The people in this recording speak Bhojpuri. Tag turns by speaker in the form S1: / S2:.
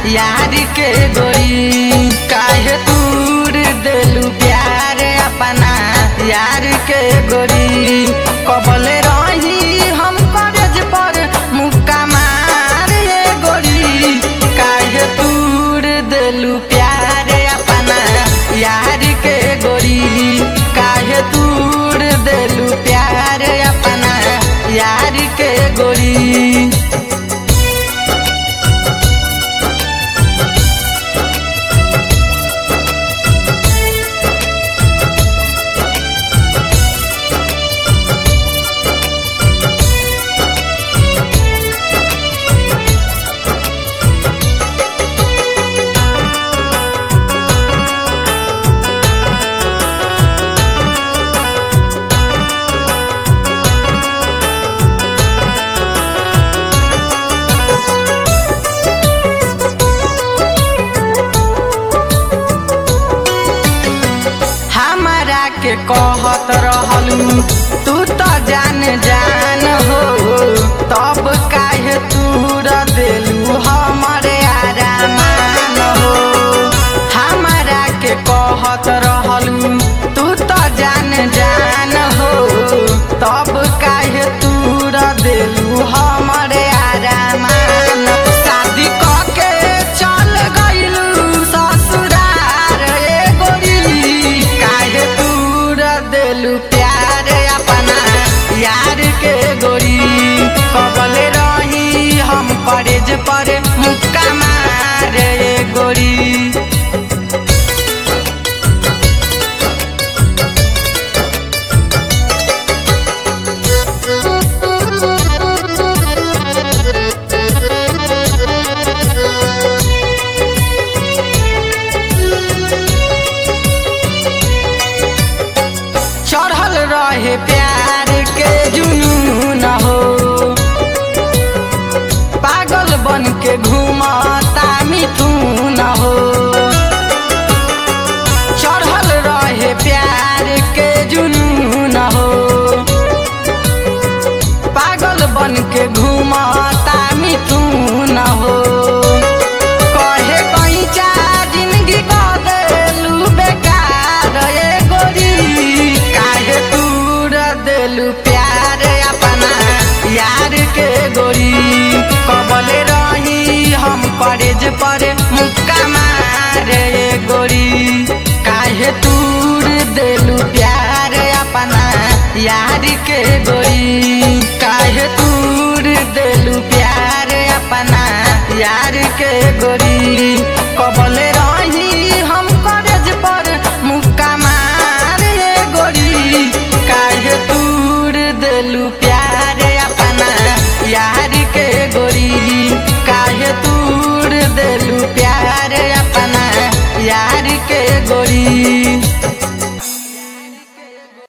S1: यार के गोरी काहे दूर देलू प्यार अपना यार के गोरी कबले रही हम करज पर मुक्का मार ये गोरी काहे दूर देलू प्यार अपना यार के गोरी काहे दूर देलू प्यार अपना यार के गोरी हमारा के कहत रहलू तू तो जान जान हो तब काहे तूर देलू हमरे आरामान हो हमारा के कहत रहलू तू तो जान जान हो तब काहे तूर देलू हमरे आरामान शादी के चल गइलू ससुरार ए गोरी काहे दूर देलू प्यार अपना यार के गोरी कबले रही हम करेज पर मुक्का मार ए गोरी चढ़ल रहे प्यार के जुनून हो पागल बन के घूमता मिथुन हो चढ़ल रहे प्यार के जुनून हो पागल बन के घूमता मिथुन हो कहे कहीं चा जिंदगी बदलू बेकार ए गोरी काहे दूर देलू प्यार अपना यार के गोरी कबले रही हम करेज पर मुक्का मार ए गोरी काहे दूर देलू प्यार अपना यार के गोरी काहे दूर देलू प्यार अपना यार के गोरी कबले रही हम करेज पर मुक्का मार ए गोरी काहे दूर देलू प्यार